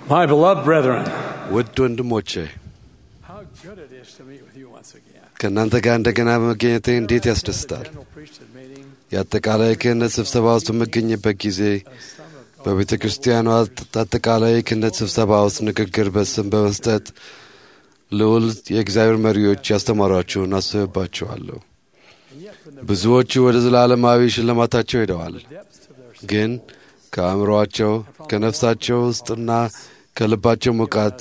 My beloved brethren, ውድ ወንድሞቼ how good it is to meet with you once again. ከእናንተ ጋር እንደገና በመገኘቴ እንዴት ያስደስታል። General priesthood meeting የአጠቃላይ ክህነት ስብሰባ ውስጥ በምገኝበት ጊዜ በቤተ ክርስቲያኗ አጠቃላይ ክህነት ስብሰባ ውስጥ ንግግር በስም በመስጠት ልዑል የእግዚአብሔር መሪዎች ያስተማሯቸውን አስብባቸዋለሁ። ብዙዎቹ ወደ ዘላለማዊ ሽልማታቸው ሄደዋል። depths of their ግን ከአእምሮአቸው ከነፍሳቸው ውስጥና ከልባቸው ሙቃት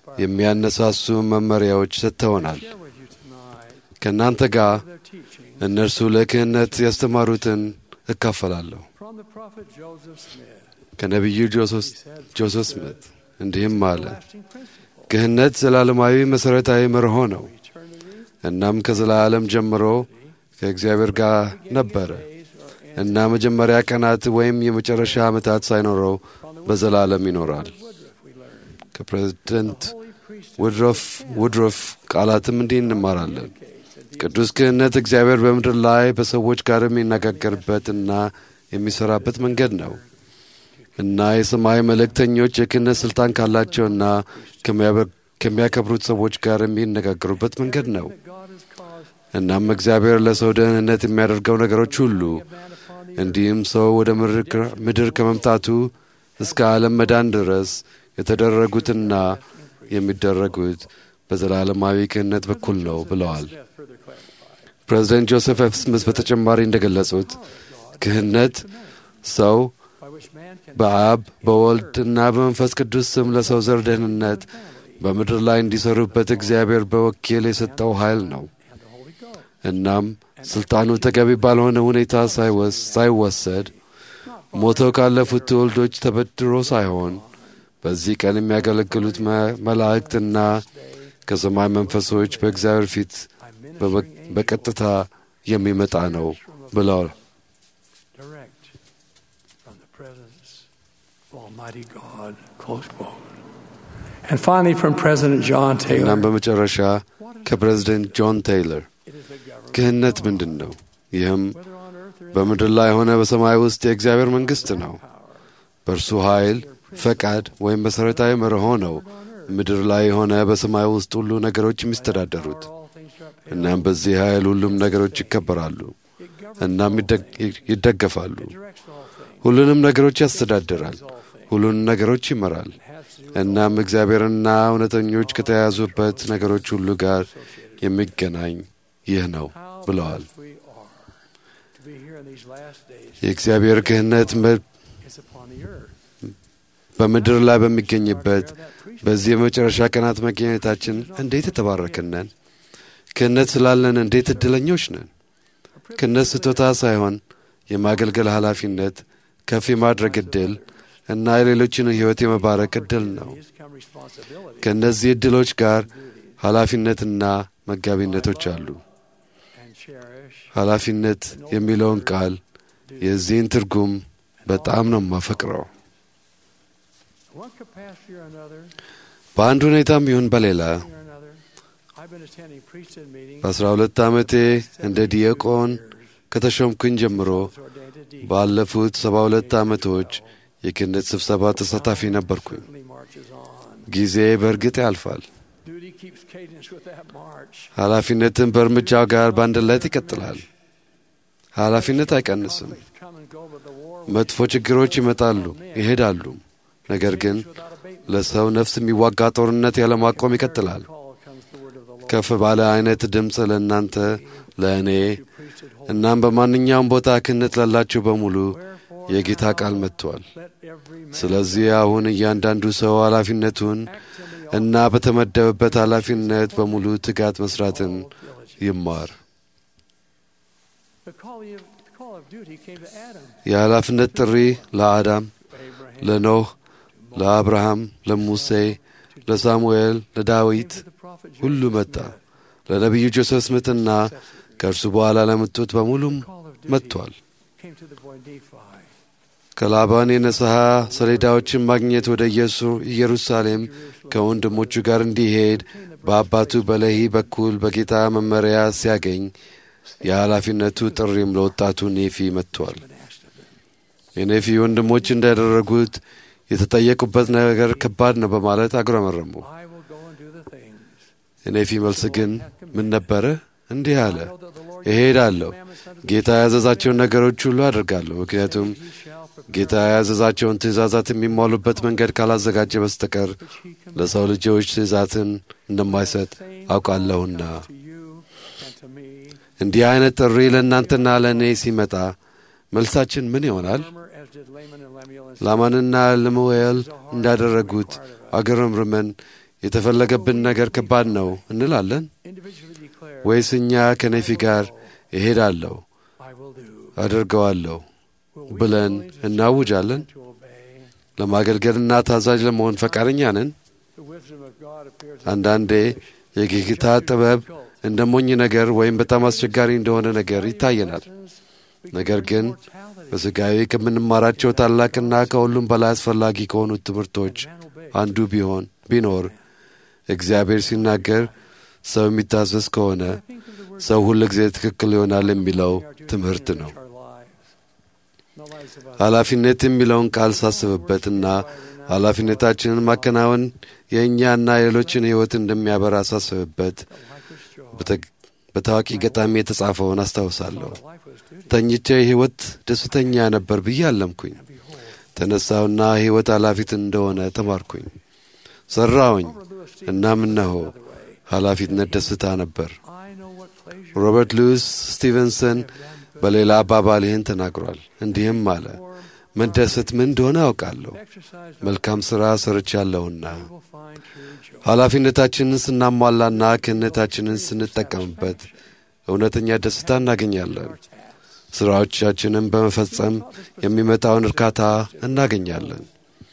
የሚያነሳሱ መመሪያዎች ሰጥተውናል። share with you tonight ከእናንተ ጋር their teaching እነርሱ ለክህነት ያስተማሩትን እካፈላለሁ። from the prophet Joseph Smith. ከነቢዩ ጆሴፍ- ጆሴፍ ስሚት እንዲህም አለ፣ Lasting principle. ክህነት ዘላለማዊ መሠረታዊ መርሆ ነው። Eternity, እናም ከዘላለም ጀምሮ ከእግዚአብሔር ጋር ነበረ days, or እና መጀመሪያ ቀናት ወይም የመጨረሻ ዓመታት ሳይኖረው በዘላለም ይኖራል። Woodruff we learn. ከፕሬዝደንት Holy priesthood ውድሮፍ ውድሮፍ ቃላትም እንዲህ እንማራለን። indicates that ቅዱስ ክህነት እግዚአብሔር በምድር ላይ በሰዎች ጋር የሚነጋገርበትና የሚሰራበት መንገድ ነው እና የሰማይ መልእክተኞች የክህነት ስልጣን ካላቸውና ከሚያበ- ከሚያከብሩት ሰዎች ጋር የሚነጋገሩበት መንገድ ነው። that God has caused እናም እግዚአብሔር ለሰው ደህንነት የሚያደርገው ነገሮች ሁሉ man upon the እንዲሁም ሰው ወደ ምድር- ምድር ከመምጣቱ እስከ ዓለም መዳን ድረስ የተደረጉትና የሚደረጉት በዘላለማዊ ክህነት በኩል ነው ብለዋል። Smith further clarified. ፕሬዚደንት ጆሴፍ ኤፍ ስሚዝ በተጨማሪ እንደገለጹት ክህነት ሰው By which man can በአብ በወልድ እና በመንፈስ ቅዱስ ስም ለሰው ዘር ደህንነት በምድር ላይ እንዲሰሩበት እግዚአብሔር በወኪል የሰጠው ኃይል ነው። and the Holy Ghost. እናም ስልጣኑ ተገቢ ባልሆነ ሁኔታ ሳይወስ- ሳይወሰድ ሞተው ካለፉት ትውልዶች ተበድሮ ሳይሆን በዚህ ቀን የሚያገለግሉት መ- መላእክትና ከሰማይ መንፈሶች በእግዚአብሔር ፊት I'm በበ- ministering በቀጥታ የሚመጣ ነው ብለዋል። direct from the presence of Almighty God. Close quote. And finally, from President John Taylor. እናም በመጨረሻ ከፕሬዚደንት ጆን ቴይለር It is the government, ክህነት ምንድን ነው? ይህም whether on earth or in በምድር ላይ ሆነ በሰማይ ውስጥ የእግዚአብሔር መንግሥት ነው። በእርሱ ኃይል፣ ፈቃድ ወይም መሠረታዊ መርሆ ነው ምድር ላይ የሆነ በሰማይ ውስጥ ሁሉ ነገሮች የሚስተዳደሩት። all things are upheld. እናም በዚህ ኃይል ሁሉም ነገሮች ይከበራሉ፣ It governs እናም ይደግ- ይደገፋሉ። directs all things, ሁሉንም ነገሮች ያስተዳድራል፣ all things. ሁሉንም ነገሮች ይመራል። Has to do እናም እግዚአብሔርና እውነተኞች ከተያያዙበት ነገሮች ሁሉ ጋር የሚገናኝ ይህ ነው how ብለዋል። blessed we are to be here in these last days የእግዚአብሔር ክህነት መ- is upon the earth. በምድር ላይ በሚገኝበት Bear that priesthood. በዚህ የመጨረሻ ቀናት መገኘታችን እንዴት የተባረክን ነን! ክህነት ስላለን እንዴት እድለኞች ነን! ክህነት ስጦታ ሳይሆን የማገልገል ኃላፊነት፣ ከፍ የማድረግ ዕድል እና የሌሎችን ሕይወት የመባረክ ዕድል ነው። These come responsibility ከእነዚህ ዕድሎች ጋር ኃላፊነትና መጋቢነቶች አሉ። and cherish ኃላፊነት የሚለውን ቃል የዚህን ትርጉም በጣም ነው የማፈቅረው። one capacity or another, በአንድ ሁኔታም ይሁን በሌላ or another. I've been attending priesthood meetings በአስራ ሁለት ዓመቴ እንደ ዲያቆን ከተሾምኩኝ ጀምሮ was ordained to deacon. ባለፉት ሰባ ሁለት ዓመቶች የክህነት ስብሰባ ተሳታፊ ነበርኩኝ። Certainly marches on. ጊዜ በእርግጥ ያልፋል። Duty keeps cadence with that march. ኃላፊነትን በእርምጃው ጋር በአንድነት ይቀጥላል። ኃላፊነት አይቀንስም። Conflicts come and go, but the war መጥፎ ችግሮች ይመጣሉ ይሄዳሉ። ነገር ግን without abatement. ለሰው ነፍስ የሚዋጋ ጦርነት ያለማቆም ይቀጥላል። Call comes the word of the Lord. ከፍ ባለ አይነት ድምፅ ለእናንተ ለእኔ To priesthood hold. እናም በማንኛውም ቦታ ክህነት ላላችሁ በሙሉ Wherefore የጌታ ቃል መጥቷል። let every man ስለዚህ አሁን እያንዳንዱ ሰው ኃላፊነቱን act in the እና በተመደበበት ኃላፊነት በሙሉ ትጋት መስራትን ይማር። The call of, the call of duty came to Adam, የኃላፊነት ጥሪ ለአዳም፣ Abraham, ለኖህ፣ ለአብርሃም፣ ለሙሴ፣ ለሳሙኤል፣ ለዳዊት to the prophet ሁሉ Joseph መጣ። Smith. ለነቢዩ ጆሴፍ ስምትና ከእርሱ በኋላ ለመጡት በሙሉም Call of duty መጥቷል። came to the boy Nephi. ከላባን የንስሐ ሰሌዳዎችን ማግኘት ወደ ኢየሱ- ኢየሩሳሌም ከወንድሞቹ ጋር እንዲሄድ በአባቱ በለሂ በኩል በጌታ መመሪያ ሲያገኝ የኃላፊነቱ ጥሪም ለወጣቱ ኔፊ መጥቷል። Been asked of them. የኔፊ ወንድሞች እንዳደረጉት የተጠየቁበት ነገር ከባድ ነው በማለት አጉረመረሙ። I will go and do the things. የኔፊ መልስ ግን ምን ነበረ? እንዲህ አለ፣ እሄዳለሁ፣ ጌታ ያዘዛቸውን ነገሮች ሁሉ አድርጋለሁ። ምክንያቱም He shall prepare ጌታ ያዘዛቸውን ትእዛዛት የሚሟሉበት መንገድ ካላዘጋጀ በስተቀር which he can ለሰው ልጆች ትእዛትን እንደማይሰጥ አውቃለሁና። to you and to me. እንዲህ አይነት ጥሪ ለእናንተና ለእኔ ሲመጣ መልሳችን ምን ይሆናል? Murmur as did Laman and Lemuel and ላማንና ልሙኤል እንዳደረጉት አገረምርመን የተፈለገብን ነገር ከባድ ነው እንላለን individually declare, ወይስ እኛ ከኔፊ ጋር እሄዳለሁ I will do. አድርገዋለሁ Will we ብለን be willing to እናውጃለን? to obey? ለማገልገልና ታዛዥ ለመሆን ፈቃደኛ ነን? The wisdom of God appears አንዳንዴ የጌታ ጥበብ እንደ ሞኝ ነገር ወይም በጣም አስቸጋሪ እንደሆነ ነገር ይታየናል። ነገር ግን በሥጋዊ ከምንማራቸው ታላቅና ከሁሉም በላይ አስፈላጊ ከሆኑት ትምህርቶች አንዱ ቢሆን ቢኖር እግዚአብሔር ሲናገር ሰው የሚታዘዝ ከሆነ ሰው ሁል ጊዜ ትክክል ይሆናል የሚለው ትምህርት ነው። ኃላፊነት የሚለውን ቃል ሳስብበትና ኃላፊነታችንን ማከናወን የእኛና የሌሎችን ሕይወት እንደሚያበራ ሳስብበት በተ- በታዋቂ ገጣሚ የተጻፈውን አስታውሳለሁ። ተኝቼ ሕይወት ደስተኛ ነበር ብዬ አለምኩኝ። ተነሳውና ሕይወት ኃላፊት እንደሆነ ተማርኩኝ። ሠራውኝ። እናም እነሆ ኃላፊነት ደስታ ነበር። ሮበርት ሉዊስ ስቲቨንሰን በሌላ አባባል ይህን ተናግሯል። እንዲህም አለ፣ መደሰት ምን እንደሆነ አውቃለሁ፣ መልካም ሥራ ሰርቻለሁና። ኃላፊነታችንን ስናሟላና ክህነታችንን ስንጠቀምበት እውነተኛ ደስታ እናገኛለን። ሥራዎቻችንን በመፈጸም የሚመጣውን እርካታ እናገኛለን።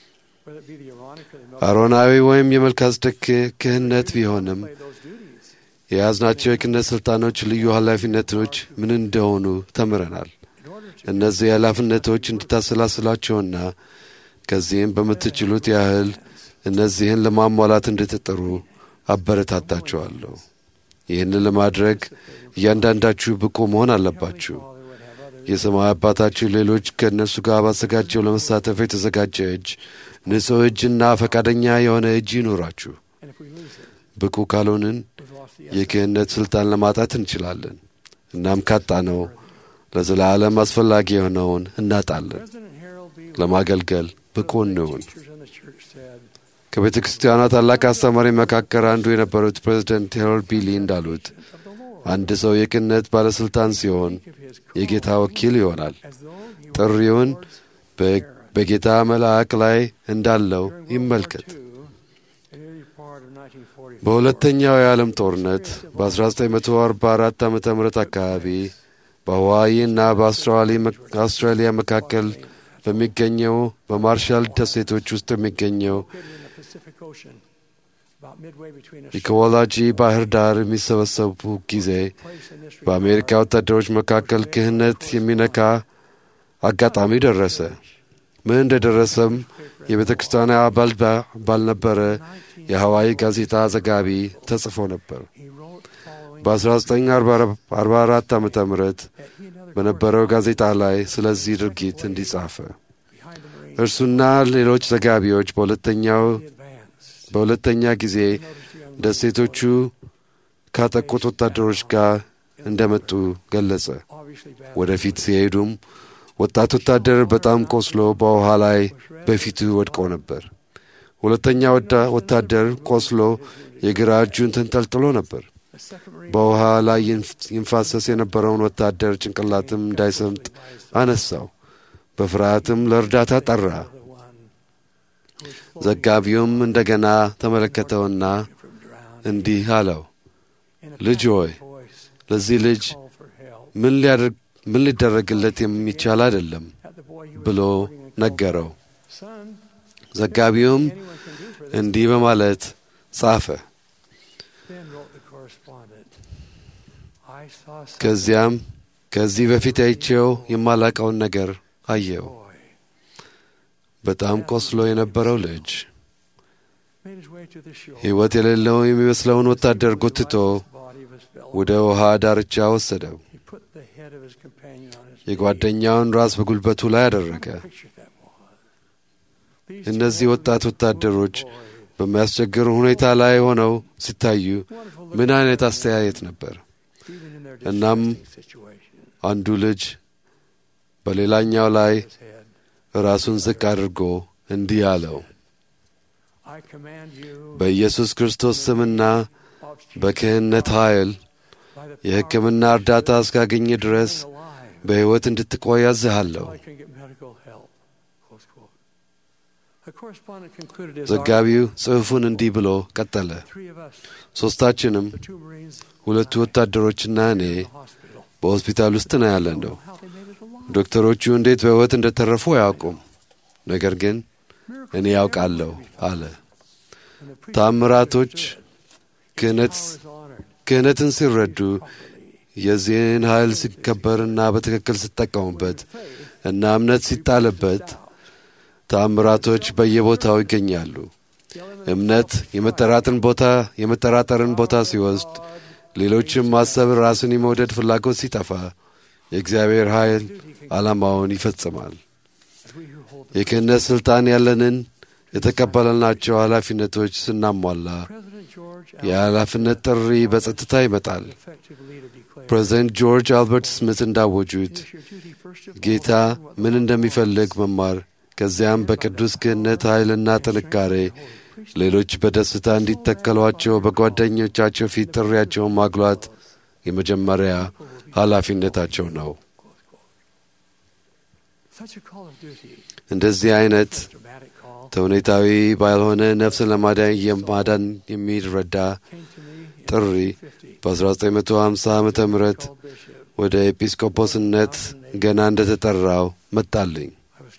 አሮናዊ ወይም የመልካስደክ ክህነት ቢሆንም የያዝናቸው የክህነት ሥልጣኖች ልዩ ኃላፊነቶች ምን እንደሆኑ ተምረናል። እነዚህ ኃላፊነቶች እንድታሰላስላቸውና ከዚህም በምትችሉት ያህል እነዚህን ለማሟላት እንድትጥሩ አበረታታችኋለሁ። ይህንን ለማድረግ እያንዳንዳችሁ ብቁ መሆን አለባችሁ። የሰማይ አባታችሁ ሌሎች ከእነርሱ ጋር ባዘጋጀው ለመሳተፍ የተዘጋጀ እጅ፣ ንጹሕ እጅና ፈቃደኛ የሆነ እጅ ይኑራችሁ። ብቁ ካልሆንን የክህነት ሥልጣን ለማጣት እንችላለን። እናም ካጣነው ለዘላለም አስፈላጊ የሆነውን እናጣለን። ለማገልገል ብቁ እንሁን። ከቤተ ክርስቲያኗ ታላቅ አስተማሪ መካከል አንዱ የነበሩት ፕሬዚደንት ሄሮልድ ቢሊ እንዳሉት አንድ ሰው የክህነት ባለሥልጣን ሲሆን የጌታ ወኪል ይሆናል። ጥሪውን በጌታ መልአክ ላይ እንዳለው ይመልከት። በሁለተኛው የዓለም ጦርነት በ1944 ዓ ም አካባቢ በሐዋይ እና በአውስትራሊያ መካከል በሚገኘው በማርሻል ደሴቶች ውስጥ የሚገኘው ኢኮሎጂ ባህር ዳር የሚሰበሰቡ ጊዜ በአሜሪካ ወታደሮች መካከል ክህነት የሚነካ አጋጣሚ ደረሰ። ምን እንደደረሰም የቤተ ክርስቲያን አባል ባልነበረ የሐዋይ ጋዜጣ ዘጋቢ ተጽፎ ነበር። በ1944 ዓ ም በነበረው ጋዜጣ ላይ ስለዚህ ድርጊት እንዲጻፈ እርሱና ሌሎች ዘጋቢዎች በሁለተኛው በሁለተኛ ጊዜ ደሴቶቹ ካጠቁት ወታደሮች ጋር እንደመጡ ገለጸ። ወደፊት ሲሄዱም ወጣት ወታደር በጣም ቆስሎ በውሃ ላይ በፊቱ ወድቆ ነበር። ሁለተኛ ወታደር ቆስሎ የግራ እጁን ተንጠልጥሎ ነበር። በውሃ ላይ ይንፋሰስ የነበረውን ወታደር ጭንቅላትም እንዳይሰምጥ አነሳው። በፍርሃትም ለእርዳታ ጠራ። ዘጋቢውም እንደገና ተመለከተውና እንዲህ አለው፣ ልጅ ሆይ ለዚህ ልጅ ምን ሊደረግለት የሚቻል አይደለም ብሎ ነገረው። ዘጋቢውም እንዲህ በማለት ጻፈ። ከዚያም ከዚህ በፊት አይቼው የማላቀውን ነገር አየው። በጣም ቆስሎ የነበረው ልጅ ሕይወት የሌለው የሚመስለውን ወታደር ጎትቶ ወደ ውሃ ዳርቻ ወሰደው። የጓደኛውን ራስ በጉልበቱ ላይ አደረገ። እነዚህ ወጣት ወታደሮች በሚያስቸግር ሁኔታ ላይ ሆነው ሲታዩ ምን አይነት አስተያየት ነበር። እናም አንዱ ልጅ በሌላኛው ላይ ራሱን ዝቅ አድርጎ እንዲህ አለው፣ በኢየሱስ ክርስቶስ ስምና በክህነት ኃይል የሕክምና እርዳታ እስካገኘ ድረስ በሕይወት እንድትቆይ አዝሃለሁ። ዘጋቢው ጽሑፉን እንዲህ ብሎ ቀጠለ። ሦስታችንም ሁለቱ ወታደሮችና እኔ በሆስፒታል ውስጥ ነው ያለነው። ዶክተሮቹ እንዴት በሕይወት እንደተረፉ አያውቁም፣ ነገር ግን እኔ ያውቃለሁ አለ። ታምራቶች ክህነትን ሲረዱ የዚህን ኃይል ሲከበርና በትክክል ሲጠቀሙበት እና እምነት ሲጣልበት ተአምራቶች በየቦታው ይገኛሉ። እምነት የመጠራጥን ቦታ የመጠራጠርን ቦታ ሲወስድ፣ ሌሎችም ማሰብ ራስን የመውደድ ፍላጎት ሲጠፋ የእግዚአብሔር ኃይል ዓላማውን ይፈጽማል። የክህነት ሥልጣን ያለንን የተቀበልናቸው ኃላፊነቶች ስናሟላ የኃላፊነት ጥሪ በጸጥታ ይመጣል። ፕሬዚደንት ጆርጅ አልበርት ስሚት እንዳወጁት ጌታ ምን እንደሚፈልግ መማር ከዚያም በቅዱስ ክህነት ኃይልና ጥንካሬ ሌሎች በደስታ እንዲተከሏቸው በጓደኞቻቸው ፊት ጥሪያቸውን ማጉላት የመጀመሪያ ኃላፊነታቸው ነው። እንደዚህ አይነት ተውኔታዊ ባልሆነ ነፍስን ለማዳን የማዳን የሚረዳ ጥሪ በ1950 ዓ ም ወደ ኤጲስቆጶስነት ገና እንደተጠራው መጣልኝ።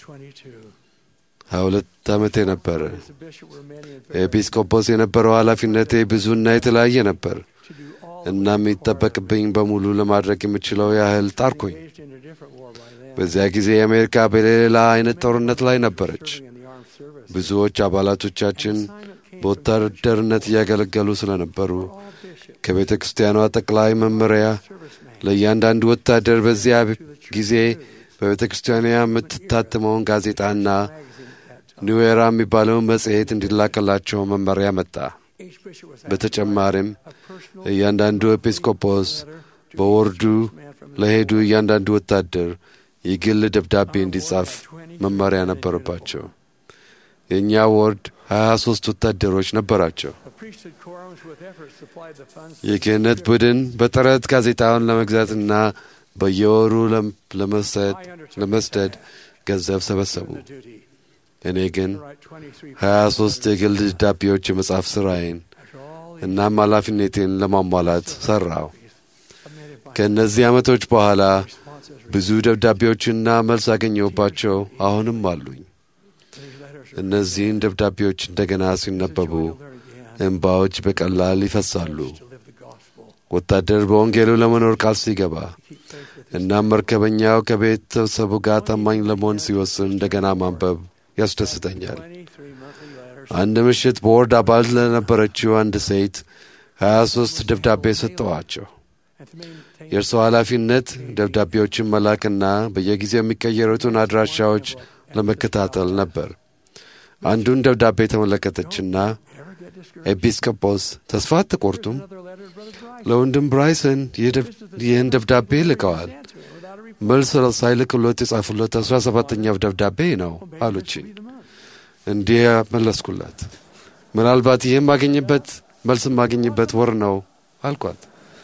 ሀያ ሁለት ዓመቴ ነበረ። ኤጲስቆጶስ የነበረው ኃላፊነቴ ብዙና የተለያየ ነበር። እናም የሚጠበቅብኝ በሙሉ ለማድረግ የምችለው ያህል ጣርኩኝ። በዚያ ጊዜ የአሜሪካ በሌላ አይነት ጦርነት ላይ ነበረች። ብዙዎች አባላቶቻችን በወታደርነት እያገለገሉ ስለነበሩ ከቤተ ክርስቲያኗ ጠቅላይ መመሪያ ለእያንዳንዱ ወታደር በዚያ ጊዜ በቤተ ክርስቲያኗ የምትታትመውን ጋዜጣና ኒዌራ የሚባለውን መጽሔት እንዲላከላቸው መመሪያ መጣ። በተጨማሪም እያንዳንዱ ኤጲስቆጶስ በወርዱ ለሄዱ እያንዳንዱ ወታደር የግል ደብዳቤ እንዲጻፍ መመሪያ ነበረባቸው። የእኛ ወርድ ሀያ ሦስት ወታደሮች ነበራቸው። የክህነት ቡድን በጥረት ጋዜጣውን ለመግዛትና በየወሩ ለመስደድ ገንዘብ ሰበሰቡ። እኔ ግን ሀያ ሦስት የግል ደብዳቤዎች የመጻፍ ሥራዬን እናም ኃላፊነቴን ለማሟላት ሠራው። ከእነዚህ ዓመቶች በኋላ ብዙ ደብዳቤዎችና መልስ ያገኘሁባቸው አሁንም አሉኝ። እነዚህን ደብዳቤዎች እንደገና ሲነበቡ እንባዎች በቀላል ይፈሳሉ። ወታደር በወንጌሉ ለመኖር ቃል ሲገባ እናም መርከበኛው ከቤተሰቡ ጋር ታማኝ ለመሆን ሲወስን እንደገና ማንበብ ያስደስተኛል። አንድ ምሽት በወርድ አባል ለነበረችው አንድ ሴት ሀያ ሦስት ደብዳቤ ሰጠዋቸው። የእርሷ ኃላፊነት ደብዳቤዎችን መላክና በየጊዜው የሚቀየሩትን አድራሻዎች ለመከታተል ነበር። አንዱን ደብዳቤ ተመለከተችና ኤጲስቆጶስ ተስፋ አትቆርጡም? ለወንድም ብራይሰን ይህን ደብዳቤ ልከዋል። መልስ ሳይልክሎት የጻፉለት አስራ ሰባተኛው ደብዳቤ ነው አሉችኝ። እንዲህ መለስኩላት፣ ምናልባት ይህም ማገኝበት መልስ ማገኝበት ወር ነው አልኳት።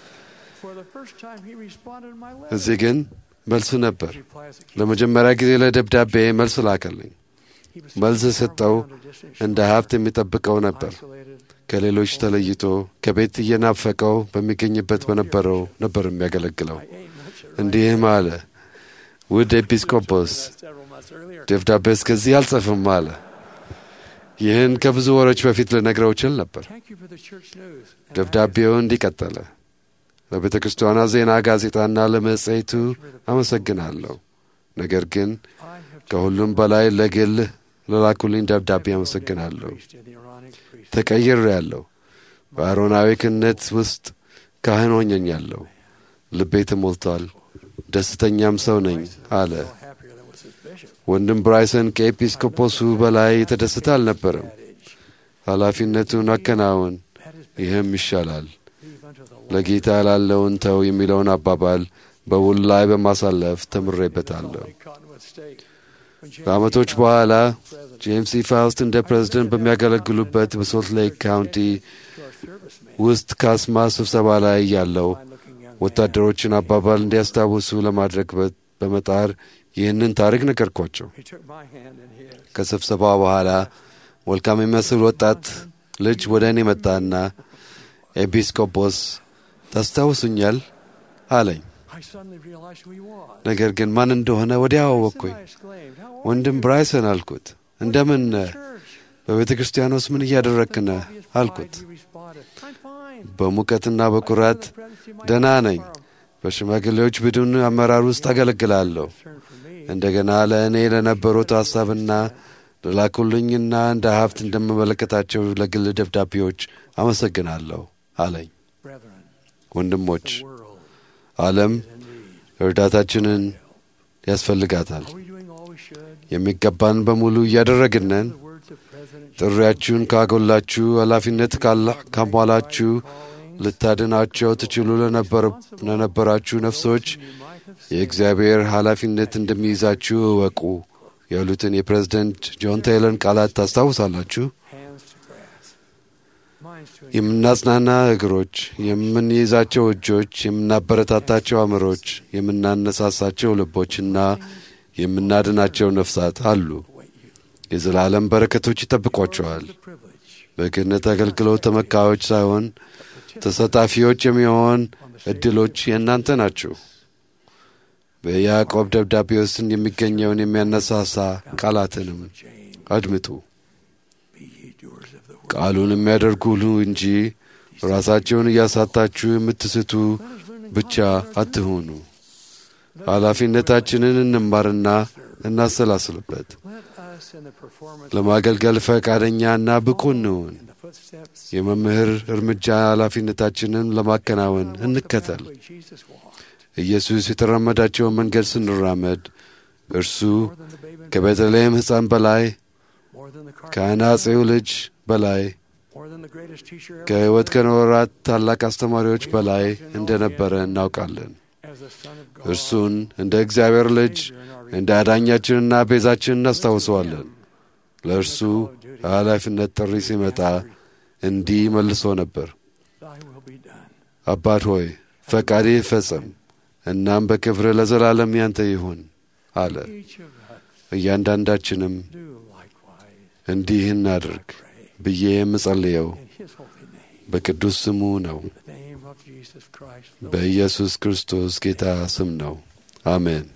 እዚህ ግን መልሱ ነበር። ለመጀመሪያ ጊዜ ለደብዳቤ መልስ ላከልኝ። መልስ የሰጠው እንደ ሀብት የሚጠብቀው ነበር። ከሌሎች ተለይቶ ከቤት እየናፈቀው በሚገኝበት በነበረው ነበር የሚያገለግለው። እንዲህም አለ፣ ውድ ኤጲስቆጶስ ደብዳቤ እስከዚህ አልጽፍም አለ። ይህን ከብዙ ወሮች በፊት ልነግረው እችል ነበር። ደብዳቤው እንዲቀጠለ ለቤተ ክርስቲያኗ ዜና ጋዜጣና ለመጽሔቱ አመሰግናለሁ። ነገር ግን ከሁሉም በላይ ለግል ለላኩልኝ ደብዳቤ አመሰግናለሁ። ተቀይሬ ያለሁ በአሮናዊ ክህነት ውስጥ ካህን ሆኘኛለሁ። ልቤ ተሞልቷል፣ ደስተኛም ሰው ነኝ አለ። ወንድም ብራይሰን ከኤጲስቆጶሱ በላይ የተደሰተ አልነበረም። adage, ኃላፊነቱን አከናውን፣ that is ይህም ይሻላል። leave unto the Lord. ለጌታ ላለውን ተው የሚለውን አባባል በውል ላይ በማሳለፍ ተምሬበታለሁ። Only cotton with steak. When James ከዓመቶች E. በኋላ President ጄምስ ኢ ፋውስት እንደ ፕሬዝደንት በሚያገለግሉበት በሶልት ሌክ ካውንቲ to our servicemen, ውስጥ ካስማ ስብሰባ ላይ ያለው fine looking young man, ወታደሮችን አባባል እንዲያስታውሱ ለማድረግ በ- በመጣር ይህንን ታሪክ ነገርኳቸው። he took my hand in his. ከስብሰባ በኋላ ወልካም የሚመስል ወጣት ልጅ ወደ እኔ መጣና ኤጲስቆጶስ ታስታውሱኛል አለኝ። I suddenly realized who he was. ነገር ግን ማን እንደሆነ ወዲያው Yes, አወቅኩኝ። I exclaimed, "How are ወንድም you?" ብራይሰን አልኩት። እንደምን ነህ? Church. በቤተ ክርስቲያን ውስጥ ምን እያደረግክ With ነህ obvious አልኩት። pride, he responded, "I'm fine. በሙቀትና በኩራት I serve the presidency of my ደህና church ነኝ። forum." በሽማግሌዎች ቡድን አመራር ውስጥ አገለግላለሁ። Concern for me, እንደገና ለእኔ ለነበሩት ሐሳብና ለላኩልኝና እንደ ሀብት እንደምመለከታቸው ለግል ደብዳቤዎች አመሰግናለሁ አለኝ። brethren, ወንድሞች፣ the world ዓለም is in need. እርዳታችንን ያስፈልጋታል። Are we doing all we should? የሚገባን በሙሉ እያደረግን ነን። The words of President ጥሪያችሁን ካጎላችሁ፣ ኃላፊነት ካላ- ካሟላችሁ፣ ልታድናቸው ትችሉ ለነበረ- ለነበራችሁ ነፍሶች የእግዚአብሔር ኃላፊነት እንደሚይዛችሁ እወቁ ያሉትን የፕሬዝደንት ጆን ቴይለርን ቃላት ታስታውሳላችሁ። hands to grasp, minds to የምናጽናና እግሮች፣ የምንይዛቸው እጆች፣ የምናበረታታቸው አእምሮች፣ የምናነሳሳቸው ልቦችና የምናድናቸው ነፍሳት አሉ። await you. የዘላለም በረከቶች ይጠብቋቸዋል። The privilege በክህነት አገልግሎት ተመካዮች ሳይሆን ተሳታፊዎች የሚሆን እድሎች የእናንተ ናቸው። በያዕቆብ ደብዳቤ ውስጥ የሚገኘውን የሚያነሳሳ ቃላትንም of James, አድምጡ። be ye doers of the word. ቃሉን የሚያደርጉ ሁሉ እንጂ ራሳቸውን እያሳታችሁ የምትስቱ ብቻ አትሆኑ። ኃላፊነታችንን እንማርና እናሰላስልበት። Let us in the performance ለማገልገል ፈቃደኛና ብቁ እንሁን። in the footsteps የመምህር እርምጃ ኃላፊነታችንን ለማከናወን እንከተል። way Jesus walked, ኢየሱስ የተራመዳቸውን መንገድ ስንራመድ እርሱ more than the babe in ከቤተልሔም ሕፃን በላይ more than the carpenter, ከአናጺው ልጅ በላይ more than the greatest teacher ever ከሕይወት lived, ከኖራት ታላቅ አስተማሪዎች በላይ እንደነበረ እናውቃለን። as the Son of God, እርሱን እንደ እግዚአብሔር ልጅ እንደ አዳኛችንና ቤዛችን እናስታውሰዋለን። ለእርሱ የኃላፊነት ጥሪ ሲመጣ እንዲህ መልሶ ነበር፣ thy will be done. አባት ሆይ ፈቃድህ ይፈጸም፣ እናም በክብር ለዘላለም ያንተ ይሁን አለ። Each of us እያንዳንዳችንም do likewise, እንዲህ እናድርግ pray ብዬ የምጸልየው in his holy name, በቅዱስ ስሙ ነው። the name of Jesus Christ. the በኢየሱስ ክርስቶስ ጌታ ስም ነው። አሜን።